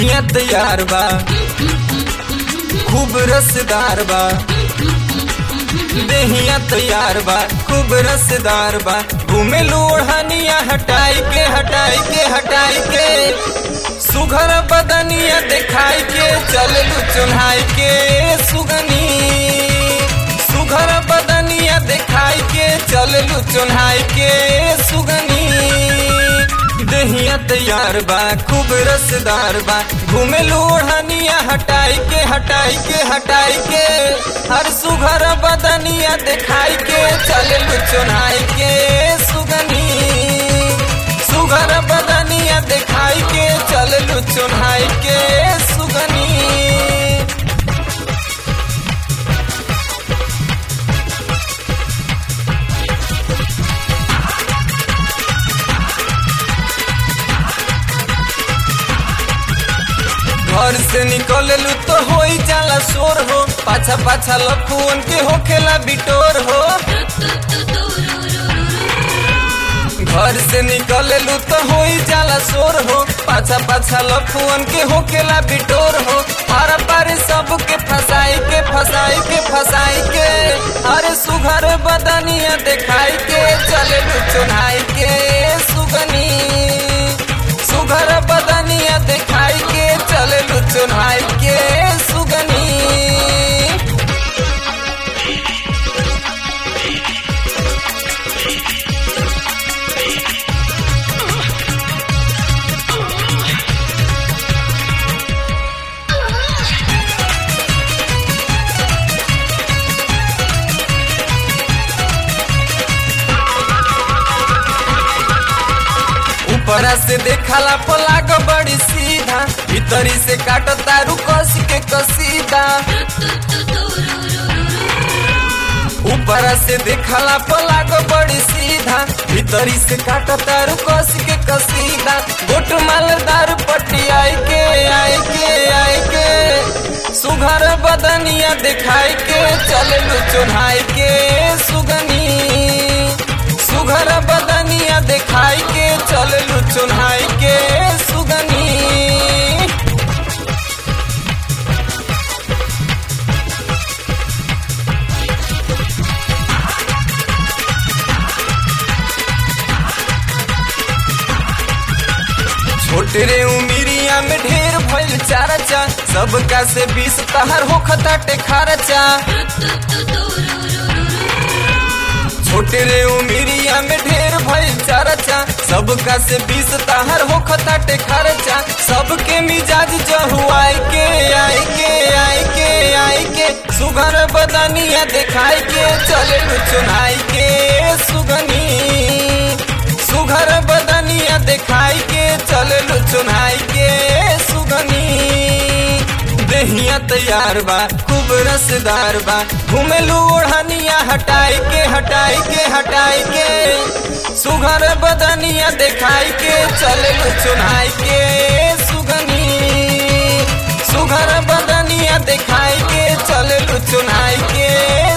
देहिया तैयार बा खूब रसदार बा देहिया तैयार बा खूब रसदार बा घूमे लोढ़निया हटाई के हटाई के हटाई के सुघर बदनिया दिखाई के चललू चुन्हाई के सुगनी सुघर बदनिया दिखाई के चललू चुन्हाई के सुगनी देहिया तैयार बा खूब रसदार बा घूमे लोढ़निया हटाई के हटाई के हटाई के हर सुघर बदनिया दिखाई के चललू चुन्हाई के सुगनी सुघर बदनिया दिखाई के चललू चुन्हाई के सुगनी घर से निकललू तो हो जाला शोर हो पाछा पाछा लफुअन के होखेला बिटोर हो घर से निकललू तो हो जाला शोर हो पाछा पाछा लफुअन के होखेला बिटोर हो पार पार सबके फसाई के फसाई के फसाई के अरे सुघर बदनिया दिखाई के चललू चुनाई के सुगनी सुघर बदनिया दिखाई के चललू चुनाई के सुगनी ऊपरा से देखला पलाग बड़ी सीधा भीतरी से काट तारू कस के कसीदा ऊपरा से देखला पलाग बड़ी सीधा भीतरी से काट तारू कस के कसीदा गोट मालदार पट्टी आई के आई के आई के सुघर बदनिया दिखाई के चललू चुन्हाई के सुगनी सुघर बदनिया दिखाई के चललू चुन्हाई के सुगनी छोटे रे उमिरिया में ढेर भइल चारचा सबका से बीस तहर हो खताटे खारचा छोटे रे उमिरिया में ढेर भइल चारचा सबका से बीस तहर हो खताटे खर्चा सबके मिजाज जहुआई के आई के आई के आई के सुगर बदनिया दिखाई के चले चुनाई के सुगनी सुघर बदनिया दिखाई के चललू चुनाई के सुगनी देहिया तैयार बा खूब रसदार बा घूमेलू ओढ़निया हटाई के हटाई के हटाई के सुघर बदनिया दिखाई के चललू चुनाई के सुगनी सुघर बदनिया दिखाई के चललू चुनाई के